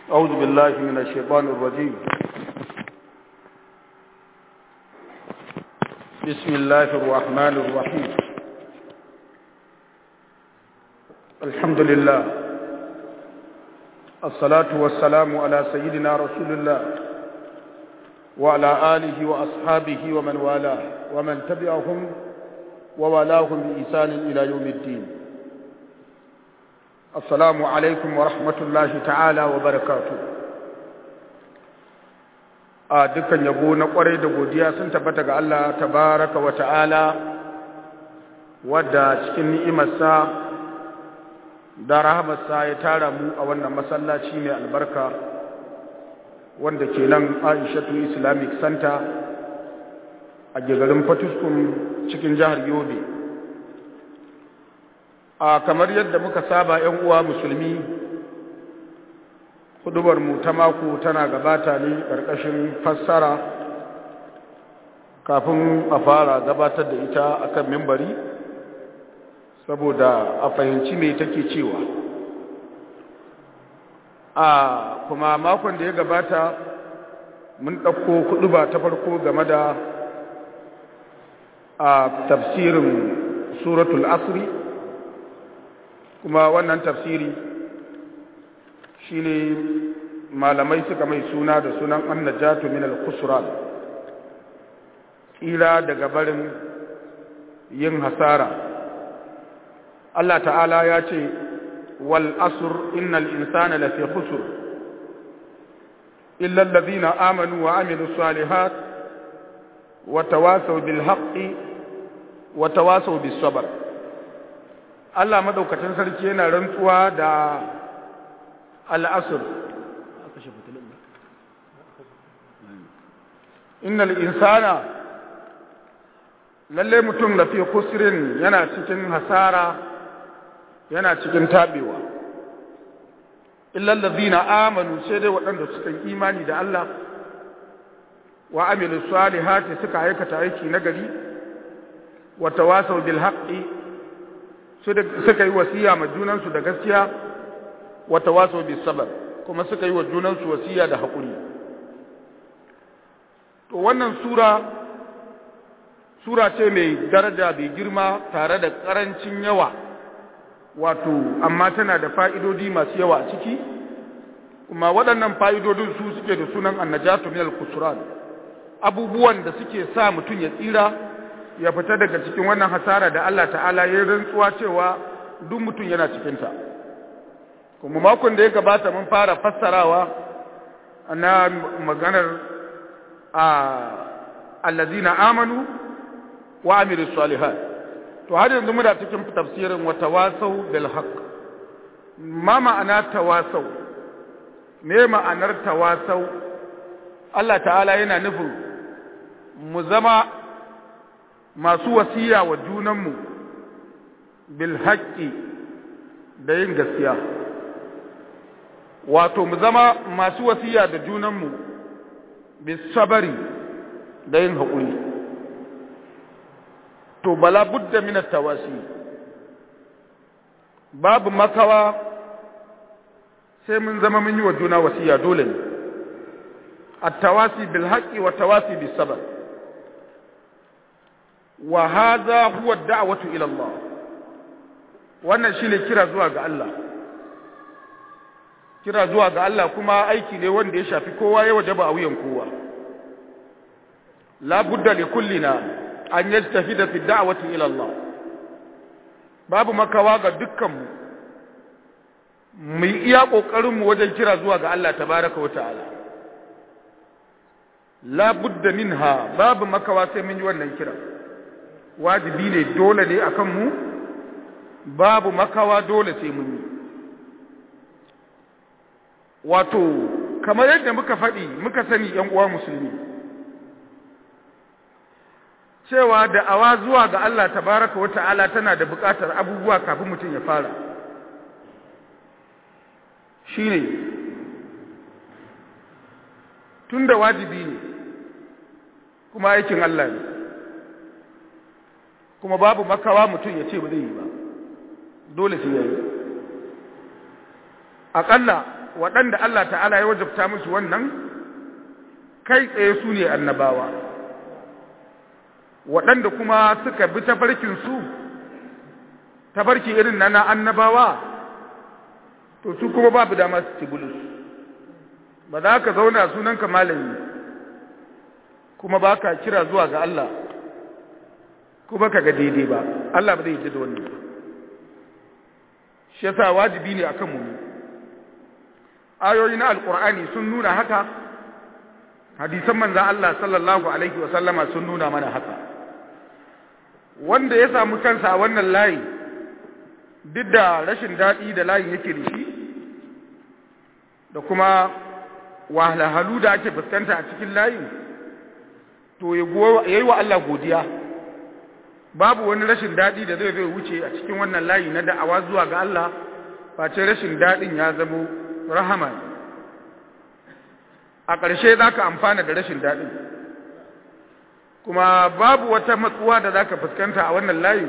أعوذ بالله من الشيطان الرجيم بسم الله الرحمن الرحيم الحمد لله الصلاة والسلام على سيدنا رسول الله وعلى آله وأصحابه ومن والاه ومن تبعهم ووالاهم بإحسان إلى يوم الدين السلام عليكم ورحمة الله تعالى وبركاته a dukkan yabo na kwarai da godiya sun tabbata ga Allah tabaraka wa ta'ala wadda cikin ni'imarsa da rahamarsa ya tara mu a wannan masallaci mai albarka wanda ke nan Aishatu Islamic Center a garin Fatuskun cikin jihar Yobe a kamar yadda muka saba ‘yan uwa musulmi mu ta mako tana gabata ne ƙarƙashin fassara kafin a fara gabatar da ita akan mimbari saboda a fahimci me take cewa a kuma makon da ya gabata mun ɗauko kuɗuba ta farko game da a tafsirin suratul asri kuma wannan tafsiri shine malamai suka mai suna da sunan annajatu min al-khusran kila daga barin yin hasara Allah ta'ala ya ce wal asr innal insana lafi khusr illa alladhina amanu wa amilus salihat wa tawasaw bil haqqi wa tawasaw bis sabr Allah madaukakin sarki yana rantsuwa da al'asr innal insana lalle mutum da fi kusrin yana cikin hasara yana cikin tabewa illal ladina amanu sai dai waɗanda suka yi imani da Allah wa amilu salihati suka aikata aiki nagari wa tawasaw bil haqqi suka yi wasiya ma junansu da gaskiya wa tawasaw bis sabr kuma suka yi wa junansu wasiya da haƙuri to wannan sura sura ce mai daraja mai girma tare da ƙarancin yawa wato amma tana da fa'idodi masu yawa a ciki kuma waɗannan fa'idodin su suke da sunan annajatu min al-kusuran abubuwan da suke sa mutum ya tsira ya fita daga cikin wannan hasara da Allah ta'ala ya rantsuwa cewa duk mutum yana cikinta kuma makon da ya gabata mun fara fassarawa na maganar a allazina amanu wa amilu salihat to har yanzu muna cikin tafsirin wa tawasau bil haqq ma ma'ana tawasau me ma'anar tawasau Allah ta'ala yana nufin mu zama masu wasiya wa junanmu bil haqqi da yin gaskiya wato mu zama masu wasiya da junanmu bis sabari da yin haƙuri to bala budda min tawasi babu makawa sai mun zama mun yi wa juna wasiya dole ne at-tawasi bil haqqi wa tawasi bis sabr wa hadha huwa ad-da'watu ila Allah wannan shine kira zuwa ga Allah kira zuwa ga Allah kuma aiki ne wanda ya shafi kowa ya wajaba a wuyan kowa la budda li kullina an yajtahida fi da'wati ila Allah babu makawa ga dukkan mu mu iya kokarin mu wajen kira zuwa ga Allah tabaraka wata'ala la budda minha babu makawa sai mun yi wannan kira wajibi ne dole ne akan mu babu makawa dole sai mun yi wato kamar yadda muka faɗi muka sani ‘yan uwa musulmi cewa da awa zuwa ga Allah tabaraka wa ta'ala tana da buƙatar abubuwa kafin mutum ya fara shi ne tun da wajibi ne kuma aikin Allah ne kuma babu makawa mutum ya ce ba zai yi ba dole sai ya yi aƙalla waɗanda Allah ta'ala ya wajabta musu wannan kai tsaye su ne annabawa waɗanda kuma suka bi tafarkinsu tafarki irin na na annabawa to su kuma babu dama su ci bulus ba za ka zauna sunanka malami kuma ba ka kira zuwa ga Allah kuma ka ga daidai ba Allah ba zai ji da wannan shi yasa wajibi ne akan mu ayoyi na alkur'ani sun nuna haka hadisan manzan Allah sallallahu alaihi wa sallama sun nuna mana haka wanda ya samu kansa a wannan layi duk da rashin daɗi da layin yake da shi da kuma wahalhalu da ake fuskanta a cikin layin to ya yi wa Allah godiya babu wani rashin daɗi da zai zai wuce a cikin wannan layi na da'awa zuwa ga Allah face rashin daɗin ya zamo rahama a ƙarshe za ka amfana da rashin daɗin kuma babu wata matsuwa da za ka fuskanta a wannan layi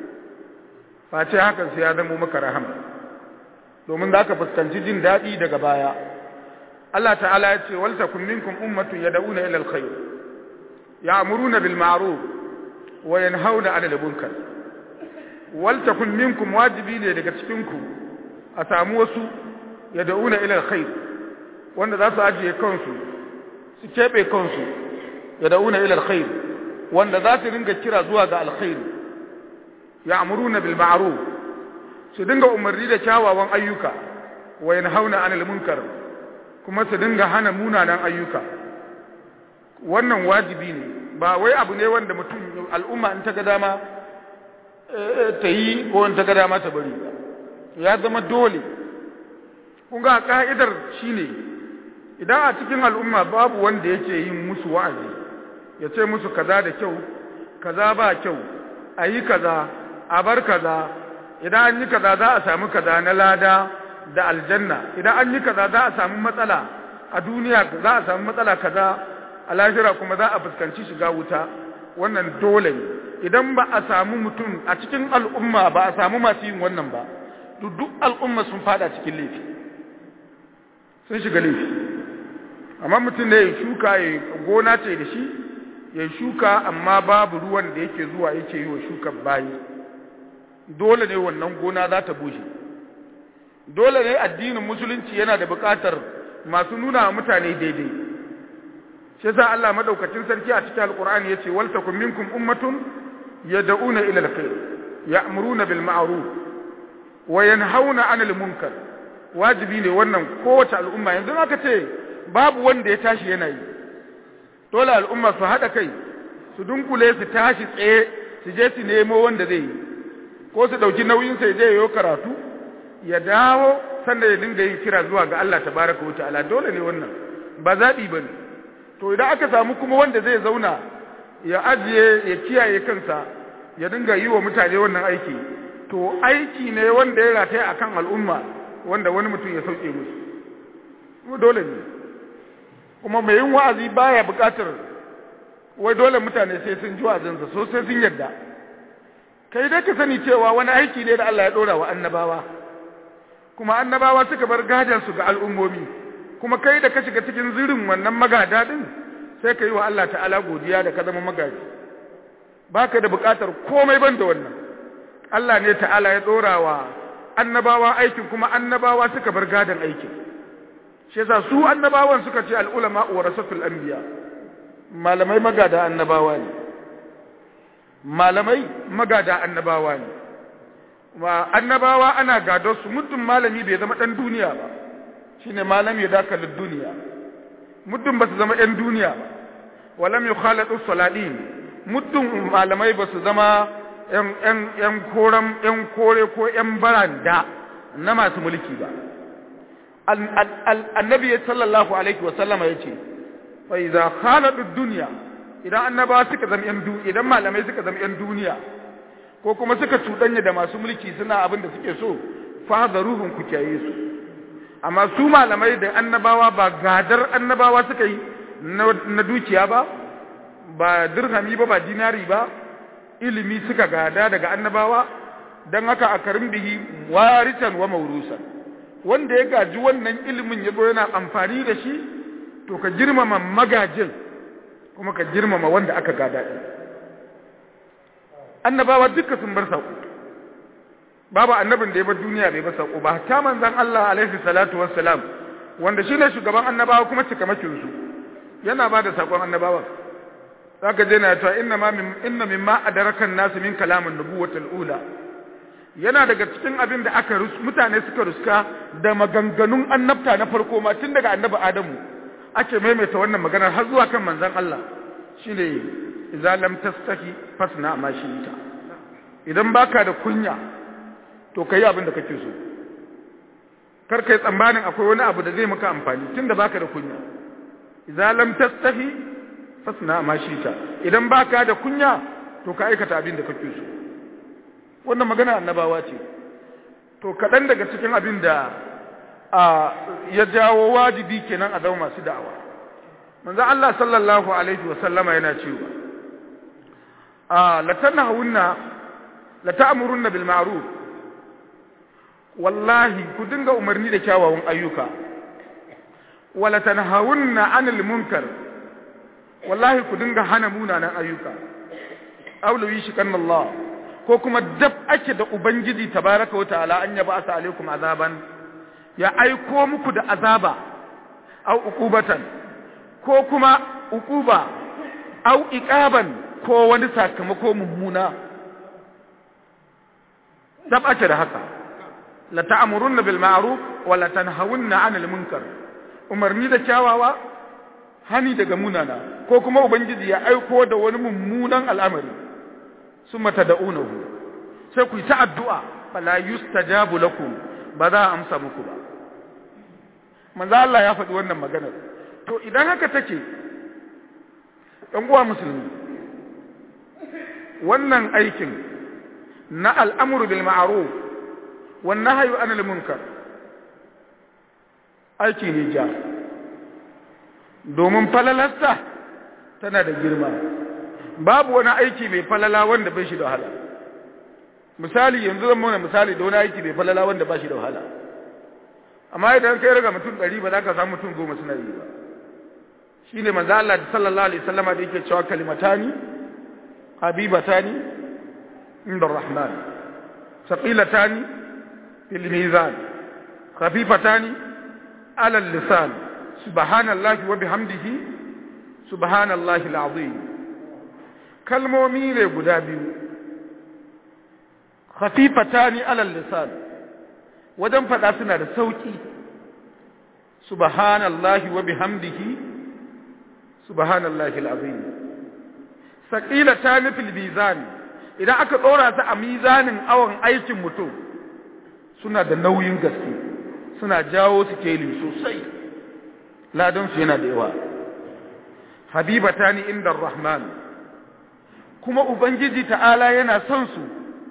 face hakan sai ya zamo maka rahama domin za ka fuskanci jin daɗi daga baya Allah ta'ala ya ce walta kun minkum ummatun yad'una ila alkhair ya'muruna bil ma'ruf wa yanhauna 'anil munkar walta kun minkum wajibi ne daga cikin ku a samu wasu yad'una ila alkhair wanda za su ajiye kansu su kebe kansu yad'una ila alkhair wanda za su dinga kira zuwa ga alkhair ya'muruna bil ma'ruf su dinga umarni da kyawawan ayyuka wa yanhauna 'anil munkar kuma su dinga hana munanan ayyuka wannan wajibi ne ba wai abu ne wanda mutum al'umma in ta ga dama ta yi ko in ta ga dama ta bari ya zama dole kun ga ka'idar shine idan a cikin al'umma babu wanda yake yin musu wa'azi ya ce musu kaza da kyau kaza ba kyau a yi kaza a bar kaza idan an yi kaza za a samu kaza na lada da aljanna idan an yi kaza za a samu matsala a duniya za a samu matsala kaza a lahira kuma za a fuskanci shiga wuta wannan dole ne idan ba a samu mutum a cikin al'umma ba a samu masu yin wannan ba duk al'umma sun fada cikin laifi sun shiga laifi amma mutum ne ya shuka ya gona ce da shi ya shuka amma babu ruwan da yake zuwa yake yi wa shukan bayi dole ne wannan gona za ta bushe dole ne addinin musulunci yana da buƙatar masu nuna wa mutane daidai shi yasa Allah madaukakin sarki a cikin alqur'ani yace wal takum minkum ummatun yad'una ila alkhair ya'muruna bil ma'ruf wa yanhauna 'anil munkar wajibi ne wannan kowace al'umma yanzu aka ce babu wanda ya tashi yana yi dole al'umma su hada kai su dunkule su tashi tsaye su je su nemo wanda zai yi ko su dauki nauyin sai je yayo karatu ya dawo sannan ya dinga yin kira zuwa ga Allah tabaraka wa ta'ala dole ne wannan ba zabi bane to idan aka samu kuma wanda zai zauna ya ajiye ya kiyaye kansa ya dinga yi wa mutane wannan aiki to aiki ne wanda ya rataya akan al'umma wanda wani mutum ya sauke musu kuma dole ne kuma mai yin wa'azi baya buƙatar wai dole mutane sai sun ji wa'azinsa so sai sun yarda kai dai ka sani cewa wani aiki ne da Allah ya dora wa annabawa kuma annabawa suka bar gadansu ga al'ummomi kuma kai da ka shiga cikin zirin wannan magada din sai ka yi wa Allah ta'ala godiya da ka zama magaji baka da buƙatar komai ban da wannan Allah ne ta'ala ya dora wa annabawa aikin kuma annabawa suka bar gadan aikin shi yasa su annabawan suka ce al'ulama warasatul anbiya malamai magada annabawa ne malamai magada annabawa ne wa annabawa ana gadon su muddin malami bai zama dan duniya ba shine malami da kalin duniya muddin ba su zama ɗan duniya ba walam yukhalatu saladin muddin malamai ba su zama ‘yan koren ‘yan kore ko ‘yan baranda na masu mulki ba. Annabi ya sallallahu Alaihi wasallama ya ce, Fai za haladu duniya, idan annaba suka zama ‘yan duniya, idan malamai suka zama ‘yan duniya, ko kuma suka cuɗanya da masu mulki suna abin da suke so, fa ruhun ku kyaye su. Amma su malamai da annabawa ba gadar annabawa suka yi na dukiya ba, ba dirhami ba, ba dinari ba, ilimi suka gada daga annabawa don haka a karin bihi warisan wa maurusan wanda ya gaji wannan ilimin ya zo yana amfani da shi to ka girmama magajin kuma ka girmama wanda aka gada ɗin annabawa duka sun bar saƙo babu annabin da ya bar duniya bai bar saƙo ba ta manzan Allah alaihi salatu wassalam wanda shine shugaban annabawa kuma cikamakin su yana ba da saƙon annabawa zaka je na ta inna ma min inna mimma adraka an-nas min kalamin nubuwatul ula yana daga cikin abin da aka mutane suka ruska da maganganun annabta na farko ma tun daga annabi Adamu ake maimaita wannan maganar har zuwa kan manzon Allah shine idza lam tastahi fasna ma shi'ta idan baka da kunya to kai abin da kake so kar kai tsammanin akwai wani abu da zai maka amfani tunda baka da kunya idza lam tastahi fasna ma shi'ta idan baka da kunya to ka aikata abin da kake so wannan magana annabawa ce to kaɗan daga cikin abin da ya jawo wajibi kenan a zama masu da'awa manzo Allah sallallahu alaihi wa sallama yana cewa la tanahunna la ta'murunna bil ma'ruf wallahi ku dinga umarni da kyawawan ayyuka wala tanhawunna 'anil munkar wallahi ku dinga hana munanan ayyuka aulawi shi kan Allah ko kuma dab ake da ubangiji tabaraka wa ta'ala an yaba asa alaikum azaban ya aiko muku da azaba au uqubatan ko kuma uquba au iqaban ko wani sakamako mummuna dab ake da haka la ta'murunna bil ma'ruf wa la tanhawunna 'anil munkar umarni da kyawawa hani daga munana ko kuma ubangiji ya aiko da wani mummunan al'amari summa tad'unahu sai ku yi ta addu'a fala yustajabu lakum ba za a amsa muku ba manzo Allah ya faɗi wannan maganar to idan haka take ɗan uwa musulmi wannan aikin na al'amuru bil ma'ruf wan nahyu anil munkar aiki ne ja domin falalarsa tana da girma babu wani aiki mai falala wanda bai shi da wahala misali yanzu zan mana misali da wani aiki mai falala wanda ba shi da wahala amma idan kai raga mutum ɗari ba za ka samu mutum goma suna yi ba shi ne manzo Allah sallallahu alaihi wasallama da yake cewa kalimatani habibatani inda rahman saqilatani fil mizan khafifatani ala lisan subhanallahi wa bihamdihi subhanallahi alazim kalmomi ne guda biyu khafifatani ala lisan wajen fada suna da sauki subhanallahi wa bihamdihi subhanallahi alazim saqilatan fil mizan idan aka dora su a mizanin awon aikin mutum suna da nauyin gaske suna jawo su keli sosai ladan su yana da yawa habibatani inda rahman kuma ubangiji ta'ala yana son su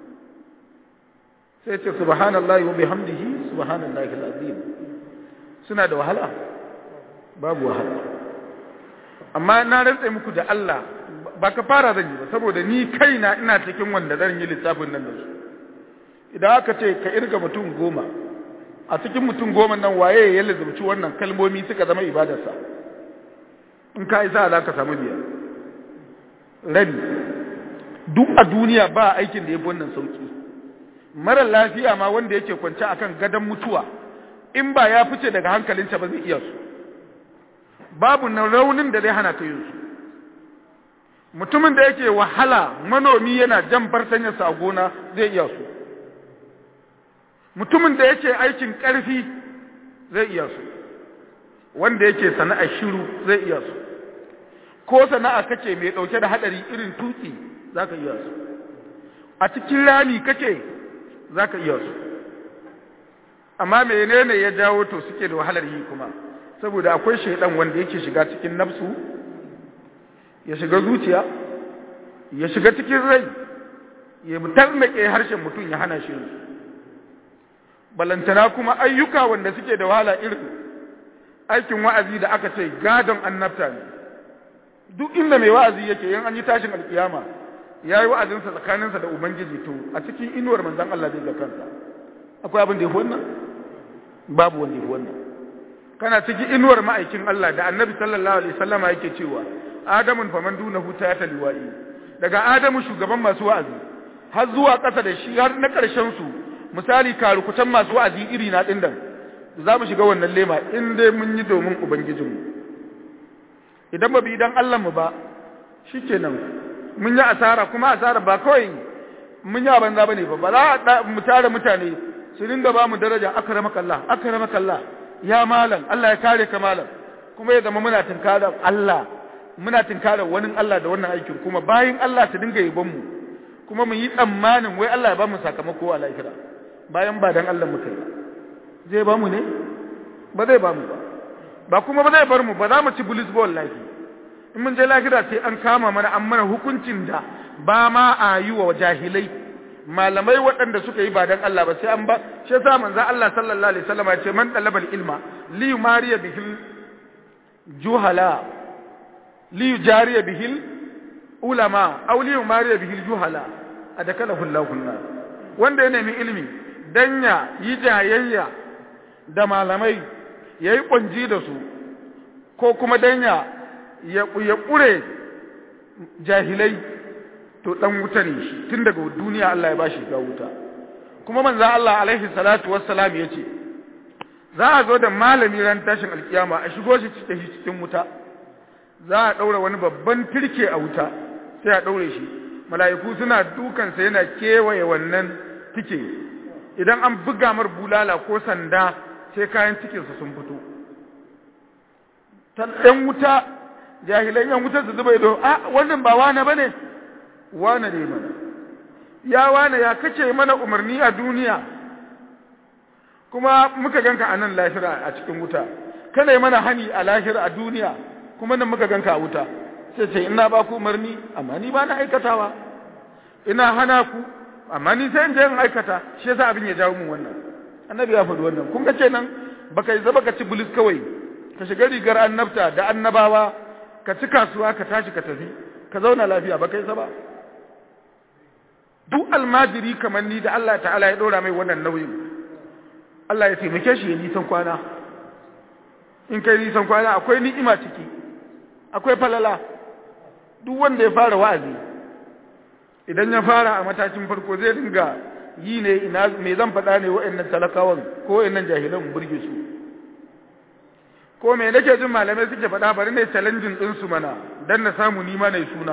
sai ce subhanallahi wa bihamdihi subhanallahi alazim suna da wahala babu wahala amma na rantsa muku da Allah ba ka fara zan yi ba saboda ni kaina ina cikin wanda zan yi lissafin nan da su idan aka ce ka irga mutum goma a cikin mutum goma nan waye ya lazumci wannan kalmomi suka zama ibadarsa in ka isa za ka samu biyar rabi duk a duniya ba aikin da ya fi wannan sauki mara lafiya ma wanda yake kwance akan gadon mutuwa in ba ya fice daga hankalinsa ba zai iya su babu na raunin da zai hana ka yin su mutumin da yake wahala manomi yana jan fartanyarsa a gona zai iya su mutumin da yake aikin ƙarfi zai iya su wanda yake sana'a shiru zai iya su ko sana'a kake mai ɗauke da haɗari irin tuki za ka iya su a cikin rami kake za ka iya su amma menene ya jawo to suke da wahalar yi kuma saboda akwai shaidan wanda yake shiga cikin nafsu ya shiga zuciya ya shiga cikin rai ya tarnake harshen mutum ya hana shi balantana kuma ayyuka wanda suke da wahala irin aikin wa'azi da aka ce gadon annabta ne duk inda mai wa'azi yake yin an yi tashin alkiyama ya yi wa'azinsa tsakaninsa da ubangiji to a cikin inuwar manzan Allah zai ga kansa akwai abin da ya fi wannan babu wanda wannan kana cikin inuwar ma'aikin Allah da annabi sallallahu alaihi wasallama yake cewa adamun faman dunahu ta ta liwa'i daga adamu shugaban masu wa'azi har zuwa ƙasa da shi har na ƙarshen su misali karukutan masu wa'azi iri na din za mu shiga wannan lema in dai mun yi domin ubangijinmu idan ba bi idan Allah mu ba shikenan mun yi asara kuma asara ba kawai mun yi banza bane ba ba za mu tare mutane su dinga ba mu daraja akramakallah akramakallah ya malam Allah ya kare ka malam kuma ya zama muna tinkara Allah muna tinkara wani Allah da wannan aikin kuma bayin Allah su dinga yabon mu kuma mu yi tsammanin wai Allah ya ba mu sakamako a lahira bayan ba dan Allah muka yi zai ba mu ne ba zai ba mu ba ba kuma ba zai bar mu ba za mu ci bulis ba wallahi in mun je lahira sai an kama mana an mana hukuncin da ba ma a yi wa jahilai malamai waɗanda suka yi ba dan Allah ba sai an ba shi yasa manzo Allah sallallahu alaihi wasallam ya ce man talabal ilma li yumariya bihil juhala li yujariya bihil ulama aw li yumariya bihil juhala adakalahu Allahu nar wanda ya nemi ilimi dan ya yi jayayya da malamai yayi kunji da su ko kuma dan ya ya ƙure jahilai to dan wuta ne shi tun daga duniya Allah ya bashi ga wuta kuma manzo Allah alaihi salatu wassalam yace za a zo da malami ran tashin alkiyama a shigo shi cikin cikin wuta za a daura wani babban turke a wuta sai a daure shi mala'iku suna dukan sa yana kewaye wannan tike idan an buga mar bulala ko sanda sai kayan cikin sa sun fito ɗan wuta jahilan yan wutar su zuba ido a wannan ba wane bane wane ne mana ya wane ya kace mana umarni a duniya kuma muka ganka a nan lahira a cikin wuta kana mana hani a lahira a duniya kuma nan muka ganka a wuta sai ce ina ba ku umarni amma ni ba na aikatawa ina hana ku amma ni sai in je in aikata shi yasa abin ya jawo mun wannan annabi ya faɗi wannan kun ga kenan baka yi zaba ka ci bulis kawai ka shiga rigar annabta da annabawa ka ci kasuwa ka tashi ka tafi ka zauna lafiya ba kai ba duk almajiri kamar ni da Allah ta'ala ya ɗora mai wannan nauyin Allah ya taimake shi ya nisan kwana in kai nisan kwana akwai ni'ima ciki akwai falala duk wanda ya fara wa'azi idan ya fara a matakin farko zai dinga yi ne ina me zan faɗa ne wa'annan talakawan ko wa'annan jahilan burge su ko me nake jin malamai suke faɗa bari ne challenging din su mana dan na samu nima ne suna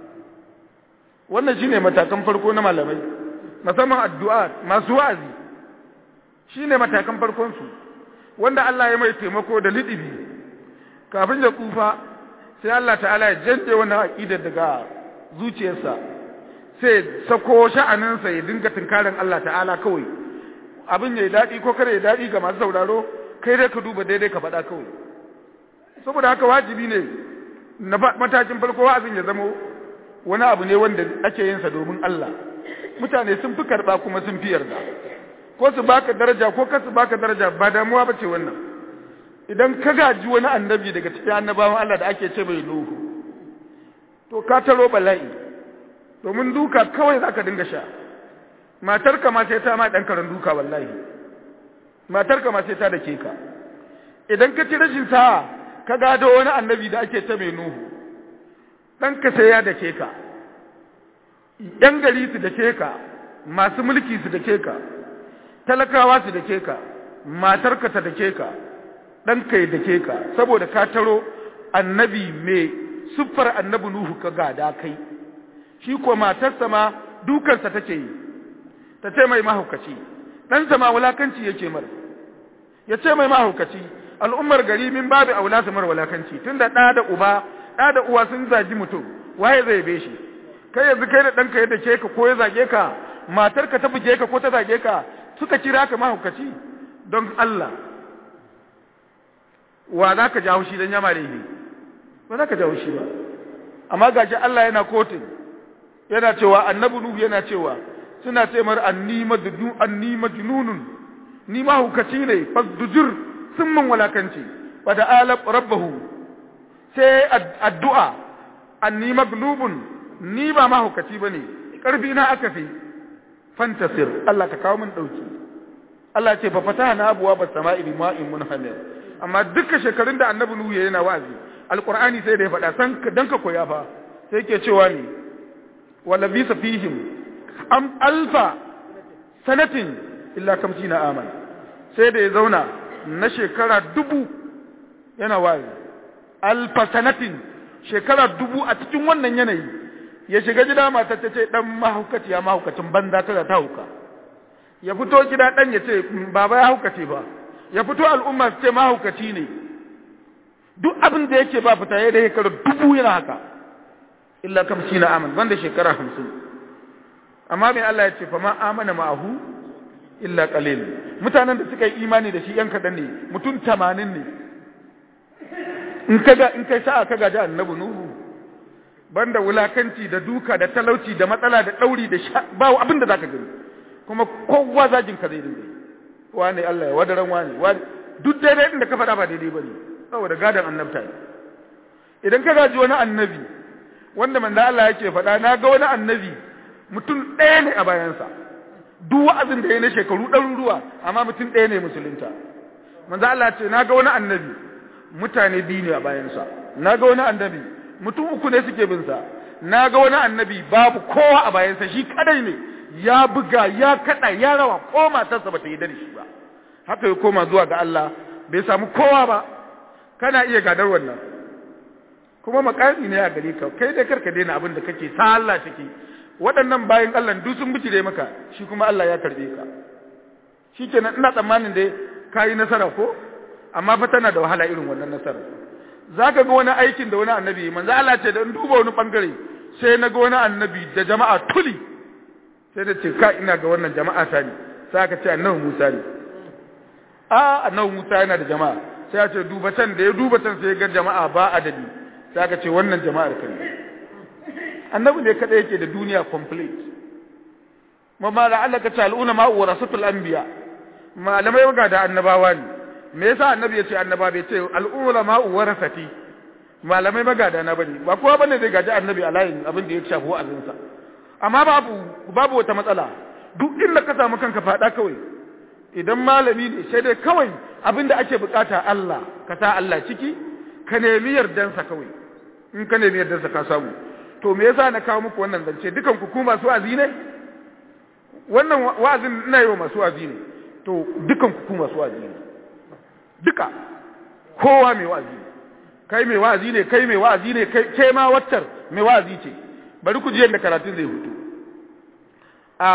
wannan shine matakan farko na malamai musamman addu'a masu wa'azi shine matakan farkon su wanda Allah ya mai taimako da lidibi kafin ya kufa sai Allah ta'ala ya janje wannan aqidar daga zuciyarsa sai sako sha'aninsa ya dinga tunkarin Allah ta'ala kawai abin ya daɗi ko kare ya daɗi ga masu sauraro kai dai ka duba daidai ka faɗa kawai saboda haka wajibi ne na matakin farko wa'azin ya zama wani abu ne wanda ake yin sa domin Allah mutane sun fi karɓa kuma sun fi yarda ko su baka daraja ko ka su baka daraja ba damuwa ba ce wannan idan ka gaji wani annabi daga cikin annabawan Allah da ake ce mai Nuhu to ka taro bala'i domin duka kawai zaka dinga sha matarka ma sai ta ma dan karan duka wallahi matarka ma sai ta dake ka idan ka ci rashin sa'a ka gado wani annabi da ake ta mai nuhu ɗanka sai ya dake ka ‘yan gari su dake ka masu mulki su dake ka talakawa su dake ka matarka ta dake ka ɗanka ya dake ka saboda ka taro annabi mai siffar annabi nuhu ka gada kai shi ko matarsa ma dukansa take yi ta ce mai mahaukaci ɗansa ma wulakanci yake mara ya ce mai mahaukaci al'ummar gari min babu aula su mara wulakanci tun da ɗa da uba ɗa da uwa sun zagi mutum waye zai be shi kai yanzu kai da ɗanka ya dake ka ko ya zage ka matarka ta buge ka ko ta zage ka suka kira ka mahaukaci don Allah wa za ka jawo shi don yama laifi ba za ka jawo shi ba amma gashi Allah yana kotun yana cewa annabi nuhu yana cewa suna ce mar anni madnu anni majnunun ni ma hukaci ne fasdujur sun man walakanci wa da alab rabbahu sai addu'a anni maglubun ni ba ma hukaci bane karfi na aka fi fantasir Allah ka kawo min dauki Allah ce fa fatahna abwa bas sama'i bima'in munhamir amma duka shekarun da annabi nuhu yana wa'azi alqur'ani sai da ya faɗa san dan ka koya fa sai ke cewa ne wala bisa fihim am alfa sanatin illa kamsina aman sai da ya zauna na shekara dubu yana wa'azi alfa sanatin shekara dubu a cikin wannan yanayi ya shiga gida matar ta ce dan mahaukaci ya mahaukacin banza ta da ta hauka ya fito gida dan ya ce baba ya haukace ba ya fito al'umma su ce mahaukaci ne duk abin da yake ba fita ya da shekara dubu yana haka illa kam shi na aman banda shekara hamsin amma mai Allah ya ce fa ma amana ma'ahu illa qalil mutanen da suka yi imani da shi yan kadan ne mutum tamanin ne in kaga in kai sa'a kaga da annabi nuhu banda wulakanci da duka da talauci da matsala da dauri da ba abin da zaka gani kuma kowa zagin ka zai dinga wani Allah ya wadaran wani wani duk daidai din da ka faɗa ba daidai bane saboda gadan annabta ne idan ka gaji wani annabi wanda manzo Allah yake faɗa na ga wani annabi mutum ɗaya ne a bayansa duk wa'azin da ya na shekaru ɗaruruwa amma mutum ɗaya ne musulunta manzo Allah ce na ga wani annabi mutane biyu ne a bayansa na ga wani annabi mutum uku ne suke bin sa na ga wani annabi babu kowa a bayansa shi kadai ne ya buga ya kada ya rawa ko matarsa bata yi da shi ba haka ya koma zuwa ga Allah bai samu kowa ba kana iya gadar wannan kuma makami ne a gare ka kai dai karka daina abin da kake sa Allah ciki waɗannan bayan Allah duk sun bijire maka shi kuma Allah ya karbe ka shikenan ina tsammanin dai kayi nasara ko amma fa tana da wahala irin wannan nasara zaka ga wani aikin da wani annabi manzo Allah ce da in duba wani bangare sai na ga wani annabi da jama'a tuli sai da ce ka ina ga wannan jama'a ta ne sai aka ce annabi Musa ne a annabi Musa yana da jama'a sai ya ce duba can da ya duba can sai ya ga jama'a ba adadi sai aka ce wannan jama'ar ka ne annabi ne kada yake da duniya complete mamma la'allaka ta'aluna ma warasatul anbiya malamai ga da annabawa ne me yasa annabi ya ce annaba bai ce al'ulama warasati malamai magada na bane ba kowa bane zai gaji annabi a layin abin da ya shafi wa'azinsa amma babu babu wata matsala duk inda ka samu kanka fada kawai idan malami ne sai dai kawai abin da ake bukata Allah ka sa Allah ciki ka nemi yardansa kawai in ka nemi yardansa ka samu to me yasa na kawo muku wannan zance dukan ku ku masu wa'azi ne wannan wa'azin ina yi wa masu wa'azi ne to dukan ku ku masu wa'azi ne duka kowa mai wa'azi kai mai wa'azi ne kai mai wa'azi ne kai ke ma waccar mai wa'azi ce bari ku ji yadda karatun zai hutu a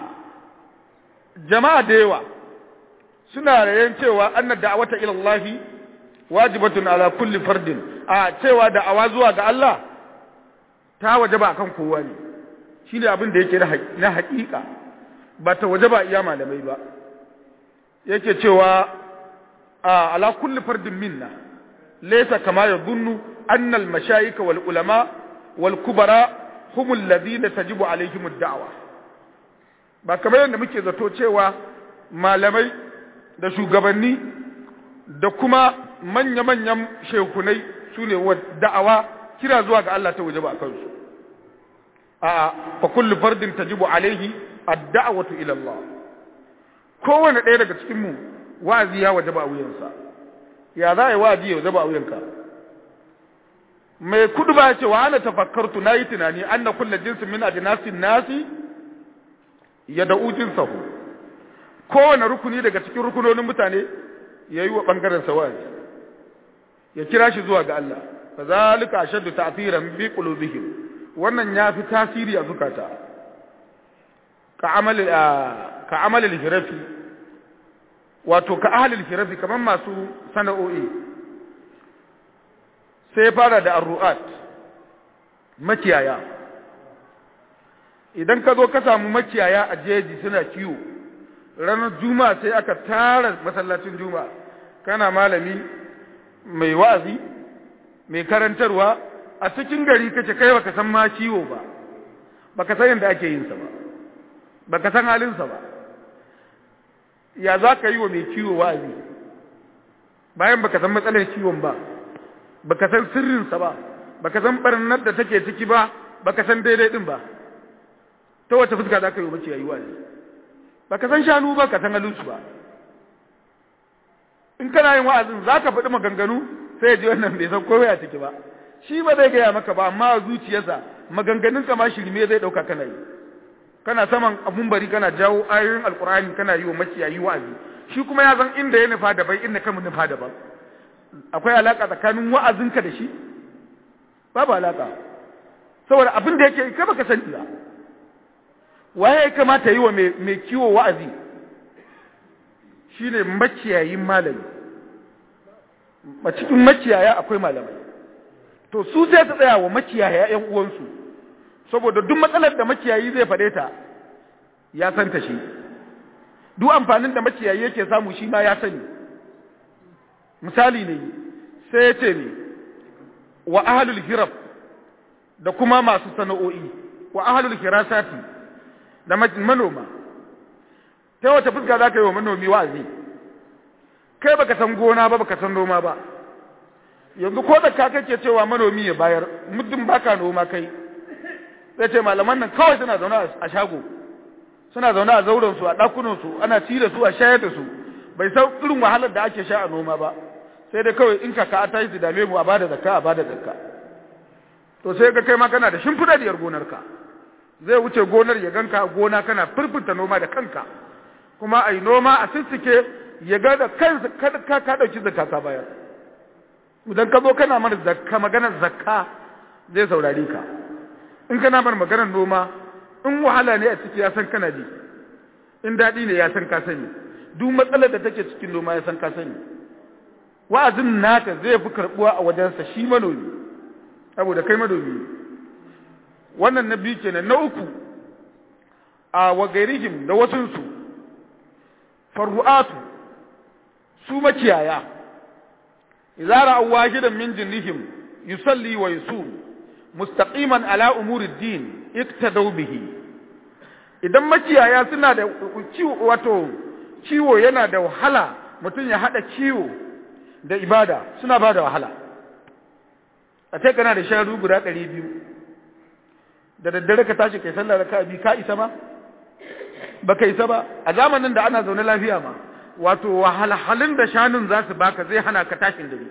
jama'a da yawa suna rayan cewa anna da'awata ila Allah wajibatun ala kulli fardin a cewa da'awa zuwa ga Allah ta wajaba akan kowa ne shine abin da yake na haƙiƙa ba ta wajaba iya malamai ba yake cewa على كل فرد منا ليس كما يظن أن المشايخ والعلماء والكبراء هم الذين تجب عليهم الدعوة ba kamar yadda muke zato cewa malamai da shugabanni da kuma manya-manyan shekunai su ne wa da'awa kira zuwa ga Allah ta waje ba kansu a fa kullu fardin tajibu alaihi ad-da'watu ila Allah kowane ɗaya daga cikin mu wa'azi ya waje ba wuyansa ya za a yi wa'azi ya waje ba wuyanka mai kudu ba ce wa ana tafakkartu na yi tunani an na kulle jinsin min ajinasin nasi ya da'u jinsahu kowane rukuni daga cikin rukunonin mutane ya yi wa ɓangaren sa wa'azi ya kira shi zuwa ga Allah fa zalika ashaddu ta'thiran bi qulubihim wannan ya fi tasiri a zukata ka amal ka amal al-hirafi wato ka ahalil firafi kamar masu sana'o'i sai fara da arru'at makiyaya idan ka zo ka samu makiyaya a jeji suna kiwo ranar juma'a sai aka tara masallacin juma'a kana malami mai wa'azi mai karantarwa a cikin gari kace kai baka san ma kiwo ba baka san yadda ake yin sa ba baka san halin sa ba ya za ka yi wa mai kiwo wa'azi bayan baka san matsalar kiwon ba baka san sirrinsa ba baka san barnar da take ciki ba baka san daidai din ba ta wace fuska za ka yi wa mace yayi wa'azi baka san shanu ba ka san halinsu ba in kana yin wa'azin za ka faɗi maganganu sai ji wannan bai san komai a ciki ba shi ba zai gaya maka ba amma a zuciyarsa maganganun ka ma shirme zai ɗauka kana yi kana saman abun bari kana jawo ayoyin alkur'ani kana yi wa maciyayi wa'azi shi kuma ya san inda ya nufa daban inda ka nufa daban akwai alaka tsakanin wa'azinka da shi babu alaka saboda abin da yake kai baka sani ba waye ya kamata yi wa mai kiwo wa'azi shine maciyayin malami a cikin maciyaya akwai malamai to su sai su tsaya wa maciyaya ƴan uwansu saboda duk matsalar da makiyayi zai faɗe ta ya santa shi duk amfanin da makiyayi yake samu shi ma ya sani misali ne sai ya ce ne wa ahlul hirab da kuma masu sana'o'i wa ahlul hirasati da manoma ta wata fuska za ka yi wa manomi wa'azi kai baka san gona ba baka san noma ba yanzu ko da ka kake cewa manomi ya bayar muddin baka noma kai zai ce malaman nan kawai suna zaune a shago suna zaune a zauren su a ɗakunan su ana ci da su a shayar da su bai san irin wahalar da ake sha a noma ba sai dai kawai in kaka ta yi su dame mu a bada zakka a bada zakka to sai ga kai ma kana da shimfidadiyar gonarka zai wuce gonar ya ganka gona kana firfita noma da kanka kuma a yi noma a sissike ya ga da kansa ka ka dauki zakka ka bayar idan ka zo kana mar zakka maganar zakka zai saurare ka in kana mar maganar noma in wahala ne a ciki ya san kana ji in daɗi ne ya san ka sani duk matsalar da take cikin noma ya san ka sani wa'azin naka zai fi karɓuwa a wajensa shi manomi saboda kai manomi wannan na biyu kenan na uku a wagairihim da wasunsu farru'atu su makiyaya idza ra'aw wahidan min jinnihim yusalli wa yusum mustaqiman ala umuri ad-din iktadaw bihi idan makiyaya suna da ciwo wato ciwo yana da wahala mutum ya hada ciwo da ibada suna ba da wahala a ce kana da sharu guda ɗari biyu da daddare ka tashi kai sallar raka'a biyu ka isa ma ba ka isa ba a zamanin da ana zaune lafiya ma wato wahalhalun da shanun za su baka zai hana ka tashin dare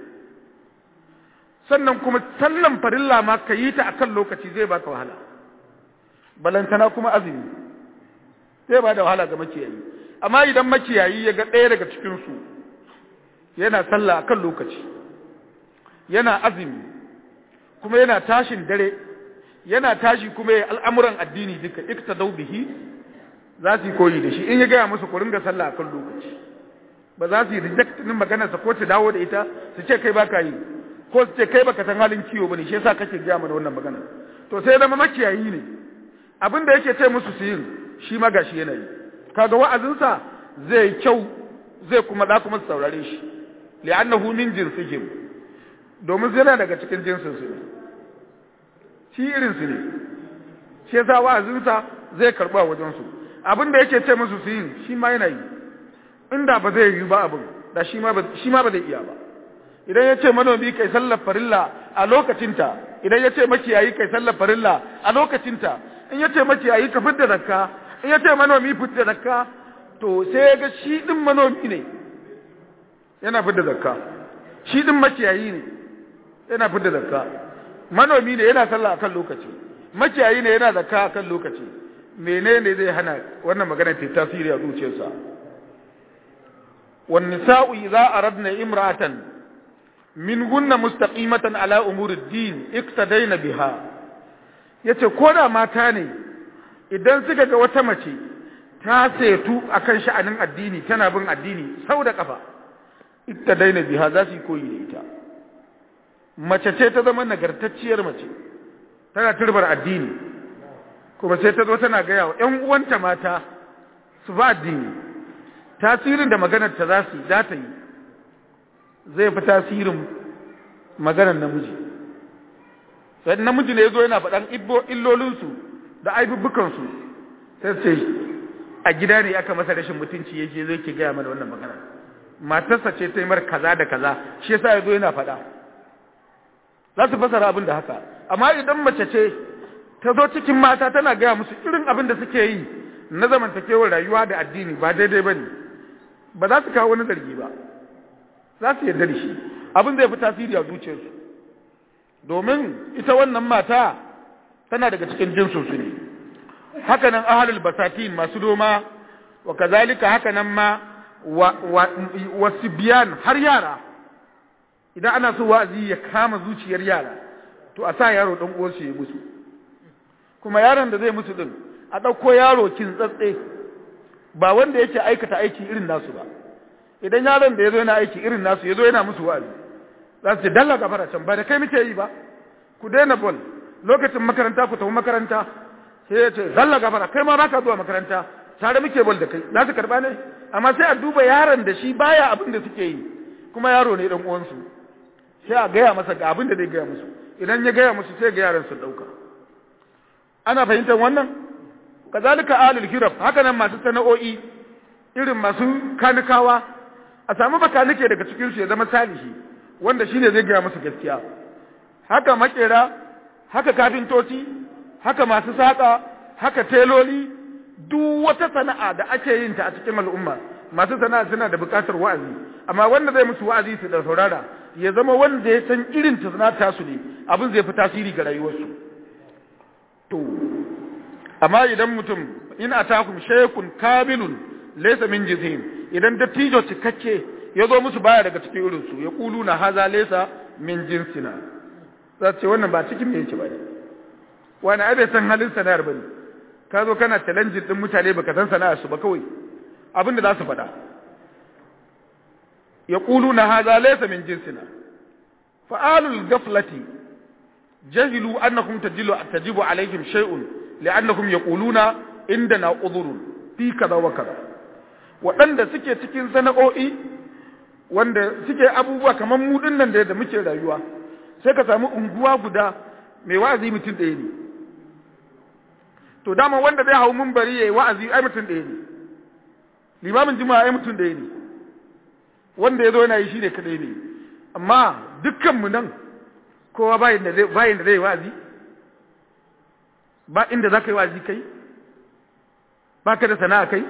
sannan kuma sallan farilla ma ka yi ta akan lokaci zai baka wahala balantana kuma azumi zai ba da wahala ga makiyayi amma idan makiyayi ya ga ɗaya daga cikinsu yana sallah akan lokaci yana azumi kuma yana tashin dare yana tashi kuma ya al'amuran addini duka iktadau bihi za su yi koyi da shi in ya gaya musu ku ringa sallah akan lokaci ba za su yi reject din maganarsa ko ta dawo da ita su ce kai baka yi ko su ce kai baka san halin ciwo bane shi yasa kake gaya mana wannan magana to sai zama makiyayi ne abin da yake ce musu su yin shi ma gashi yana yi kaga wa'azinsa zai kyau zai kuma da kuma saurare shi li'annahu min jinsihim domin zai daga cikin jinsin su ne shi irin su ne shi yasa wa'azinsa zai karba wajen su abin da yake ce musu su yin shi ma yana yi inda ba zai yi ba abin da shi ma ba shi ma ba zai iya ba idan ya ce manomi kai sallar farilla a lokacinta idan ya ce makiyayi kai sallar farilla a lokacinta in ya ce makiyayi ka fidda zakka in ya ce manomi fidda zakka to sai ya ga shi din manomi ne yana fidda zakka shi din makiyayi ne yana fidda zakka manomi ne yana sallah akan lokaci makiyayi ne yana zakka akan lokaci menene zai hana wannan magana ta tasiri a zuciyarsa wan nisa'u idza aradna imra'atan minhunna mustaqimatan ala umuri ad-din iktadaina biha yace ko da mata ne idan suka ga wata mace ta setu akan sha'anin addini tana bin addini sau da kafa iktadaina biha za su yi koyi da ita mace ce ta zama nagartacciyar mace tana turbar addini kuma sai ta zo tana gaya wa ‘yan uwanta mata su ba addini tasirin da maganar ta za su za ta yi zai fi tasirin maganar namiji sai namiji ne ya zo yana faɗan illolinsu da aibubbukansu sai ce a gida ne aka masa rashin mutunci ya je zai ke gaya mana wannan magana matarsa ce ta yi mar kaza da kaza shi yasa ya zo yana faɗa za su fasara abin da haka amma idan mace ce ta zo cikin mata tana gaya musu irin abin da suke yi na zamantakewar rayuwa da addini ba daidai ba ne ba za su kawo wani zargi ba za su yarda da shi abin zai fi tasiri a zuciyarsu domin ita wannan mata tana daga cikin jinsinsu ne hakanan ahalul basatin masu noma wa kazalika hakanan ma wasu biyan har yara idan ana so wa'azi ya kama zuciyar yara to a sa yaro ɗan uwarsu ya musu kuma yaron da zai musu din a ɗauko yaro kintsatse ba wanda yake aikata aiki irin nasu ba idan yaron da ya zo yana aiki irin nasu ya zo yana musu wa'azi za su ce dalla gafara can ba da kai muke yi ba ku daina bol lokacin makaranta ku tafi makaranta sai ya ce dalla gafara kai ma baka zuwa makaranta tare muke bol da kai za su karba ne amma sai a duba yaron da shi baya abin da suke yi kuma yaro ne dan uwansu sai a gaya masa ga abin da zai gaya musu idan ya gaya musu sai ga yaran su dauka ana fahimtar wannan kazalika alul hiraf haka nan masu sana'o'i irin masu kanikawa a samu bakanike daga cikin su ya zama salihi wanda shine zai gaya musu gaskiya haka makera haka kafintoci haka masu saka haka teloli duk wata sana'a da ake yin ta a cikin al'umma masu sana'a suna da bukatar wa'azi amma wanda zai musu wa'azi su da saurara ya zama wanda ya san irin ta sana'ar su ne abin zai fi tasiri ga rayuwarsu to amma idan mutum in atakum shaykhun kamilun laysa min jizhim idan dattijo cikakke ya zo musu baya daga cikin irin su ya kulu na haza laysa min jinsina za ce wannan ba cikin me yake ba ne wani ai bai san halin sana'ar bane ka zo kana challenge din mutane baka san sana'ar su ba kawai abin da za su faɗa ya kulu na haza laysa min jinsina fa'alul gaflati jahilu annakum tajilu tajibu alaihim shay'un li'annahum yaquluna indana udhurun fi kaza wa kaza waɗanda suke cikin sana'o'i wanda suke abubuwa kamar mu dinnan da muke rayuwa sai ka samu unguwa guda mai wa'azi mutum ɗaya ne to dama wanda zai hau bari yayi wa'azi ai mutum ɗaya ne limamin juma'a ai mutum ɗaya ne wanda ya zo yana yi shi ne kaɗai ne amma dukkanmu nan kowa bayin da zai bayin da zai wa'azi ba inda za ka yi wa'azi kai ba ka da sana'a kai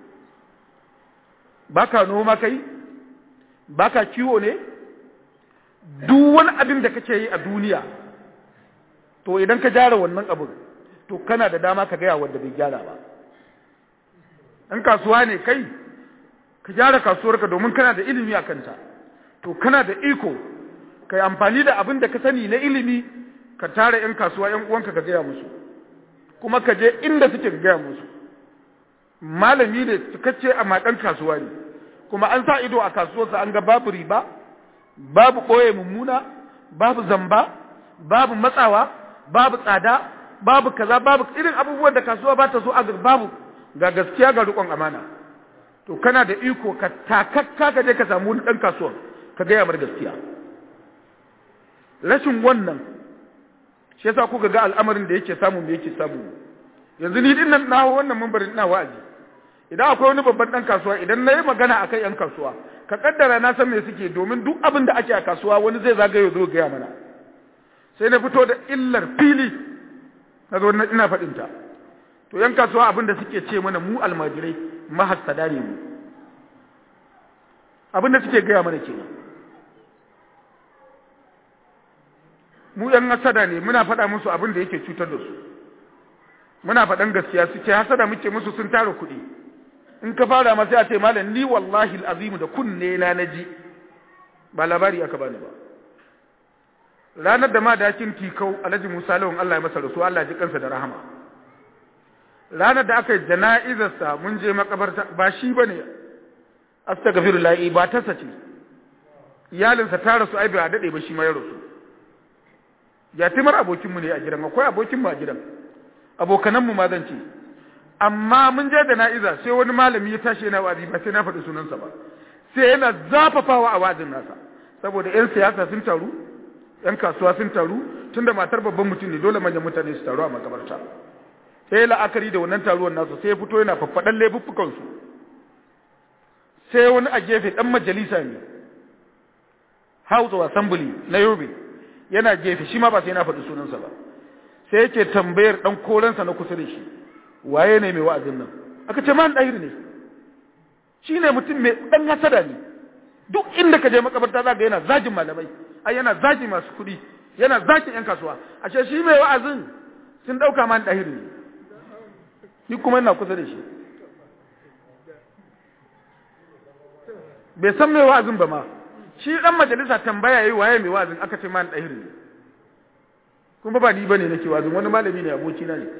ba ka noma kai ba ka kiwo ne duk wani abin da kake yi a duniya to idan ka gyara wannan abin to kana da dama ka gaya wanda bai gyara ba in kasuwa ne kai ka gyara kasuwarka domin kana da ilimi a kanta to kana da iko ka yi amfani da abin da ka sani na ilimi ka tara 'yan kasuwa 'yan uwanka ka gaya musu kuma ka je inda suke ka gaya musu malami ne cikakke a maɗan kasuwa ne kuma an sa ido a kasuwarsa an ga babu riba babu ɓoye mummuna babu zamba babu matsawa babu tsada babu kaza babu irin abubuwan da kasuwa ba ta so a babu ga gaskiya ga riƙon amana to kana da iko ka takakka ka je ka samu wani ɗan kasuwan ka gaya mar gaskiya rashin wannan shi yasa kuka ga al'amarin da yake samu me yake samu yanzu ni din nan na wannan mambarin ina wa'azi idan akwai wani babban dan kasuwa idan na yi magana akan yan kasuwa ka kaddara na san me suke domin duk abin da ake a kasuwa wani zai zagaye zo gaya mana sai na fito da illar fili na zo ina faɗin ta to yan kasuwa abin da suke ce mana mu almajirai mahassada ne mu abin da suke gaya mana kenan mu yan hasada ne muna faɗa musu abin da yake cutar da su muna faɗan gaskiya su ce hasada muke musu sun tara kuɗi in ka fara ma sai a ce malam ni wallahi alazim da kunne na naji ba labari aka bani ba ranar da ma dakin tikau alhaji musa lawan Allah ya masa rasu Allah ji kansa da rahama ranar da aka yi jana'izarsa mun je makabarta ba shi bane astaghfirullah ba ta sace iyalinsa ta rasu ai bai dade ba shi ma ya rasu yatimar abokinmu ne a gidan akwai abokinmu a gidan abokananmu ma zan ce amma mun je da na'iza sai wani malami ya tashi yana wa'azi ba sai na faɗi sunansa ba sai yana zafafawa a wa'azin nasa saboda 'yan siyasa sun taru 'yan kasuwa sun taru tunda matar babban mutum ne dole manyan mutane su taru a makabarta sai la'akari da wannan taruwan nasu sai ya fito yana faffaɗan laifuffukansu sai wani a gefe ɗan majalisa ne house of assembly na yobe yana gefe shi ma ba sai na faɗi sunansa ba sai yake tambayar ɗan korensa na kusa da shi waye ne mai wa'azin nan aka ce man ɗahir ne shi ne mutum mai ɗan hasada ne duk inda ka je makabarta za ga yana zagin malamai ai yana zagin masu kuɗi yana zagin yan kasuwa ashe shi mai wa'azin sun ɗauka man ɗahir ne ni kuma ina kusa da shi bai san mai wa'azin ba ma shi ɗan majalisa tambaya yi waye mai wa'azin aka ce man ɗahir ne kuma ba ni bane nake wa'azin wani malami ne abokina ne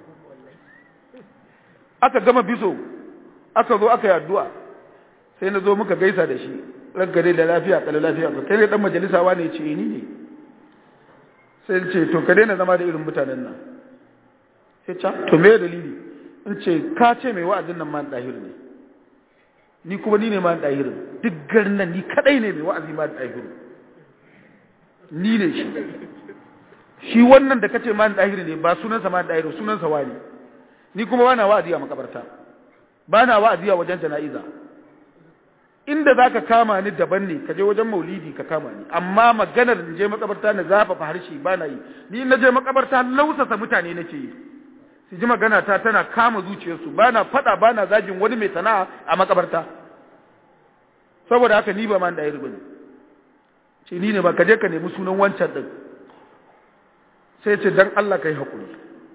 aka gama biso aka zo aka yi addu'a sai na zo muka gaisa da shi raggare da lafiya kala lafiya ka kai ne dan majalisa wa ne ce ni ne sai ce to ka daina zama da irin mutanen nan sai ce to me dalili in ce ka ce mai wa'azin nan man dahir ne ni kuma ni ne man dahir duk garin nan ni kadai ne mai wa'azi man dahir ni ne shi shi wannan da kace man dahir ne ba sunansa man dahir sunansa wani ni kuma bana wa'azi a makabarta bana wa'azi a wajen jana'iza inda za ka kama ni daban ne ka je wajen maulidi ka kama ni amma maganar in je makabarta na zafafa harshe ba na yi ni na je makabarta lausasa mutane nake yi su ji magana ta tana kama zuciyarsu ba na faɗa ba na zagin wani mai sana'a a makabarta saboda haka ni ba man da ya ne ce ni ne ba ka je ka nemi sunan wancan ɗin sai ce dan Allah ka yi haƙuri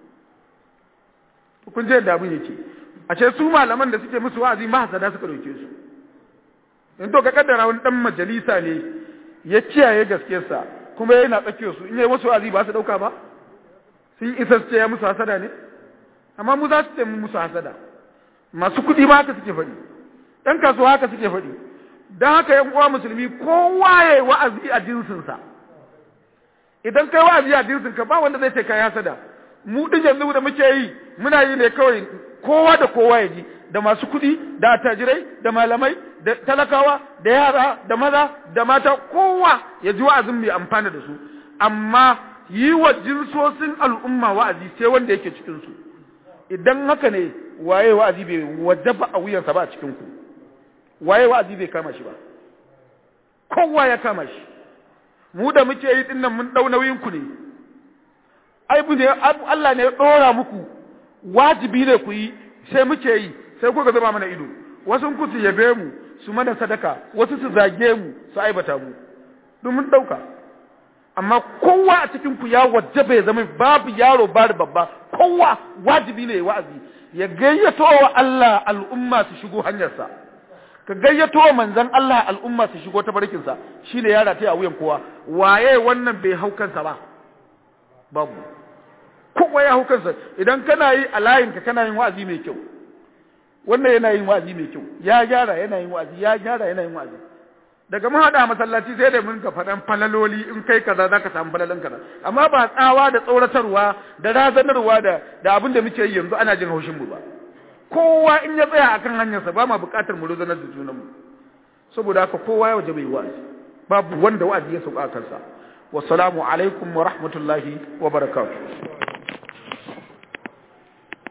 kun je da abin yake a ce su malaman da suke musu wa'azi mahasada suka ɗauke su in to ka kaddara wani dan majalisa ne ya kiyaye gaskiyarsa kuma yana tsakiyar su in yayi wasu azi ba su dauka ba sun isa su ce ya musu hasada ne amma mu za su ce musu hasada masu kuɗi ma haka suke faɗi ɗan kasuwa haka suke faɗi don haka yan uwa musulmi kowa ya yi wa'azi a jinsinsa idan kai wa'azi a jinsinka ba wanda zai ce kai hasada mu ɗin yanzu da muke yi muna yi ne kawai kowa da kowa ya ji da masu kuɗi da attajirai da malamai da talakawa da yara da maza da mata kowa ya ji wa'azin mai amfana da su amma yi wa jinsosin al'umma wa'azi sai wanda yake cikin su idan haka ne waye wa'azi bai wajaba a wuyansa ba a cikin ku waye wa'azi bai kama shi ba kowa ya kama shi mu da muke yi dinnan mun dau nauyin ku ne ai ne Allah ne ya dora muku wajibi ne ku yi sai muke yi sai kuka zama mana ido wasu ku su yabe mu su mana sadaka wasu su zage mu su aibata mu duk mun dauka amma kowa a cikin ku ya wajaba ya zama babu yaro ba da babba kowa wajibi ne wa'azi ya gayyato wa Allah al'umma su shigo hanyarsa ka gayyato wa manzon Allah al'umma su shigo ta barkinsa shine yara ta a wuyan kowa waye wannan bai hau kansa ba babu kowa ya hau kansa idan kana yi a layinka kana yin wa'azi mai kyau wannan yana yin wa'azi mai kyau ya gyara yana yin wa'azi ya gyara yana yin wa'azi daga mun hada masallaci sai da mun ka faɗan falaloli in kai kaza zaka samu falalan kaza amma ba tsawa da tsoratarwa da razanarwa da da abin da muke yi yanzu ana jin haushin mu ba kowa in ya tsaya akan hanyarsa ba ma buƙatar mu rozanar da junan mu saboda haka kowa ya waje bai wa'azi babu wanda wa'azi ya sauka kansa wassalamu alaikum wa rahmatullahi wa barakatuh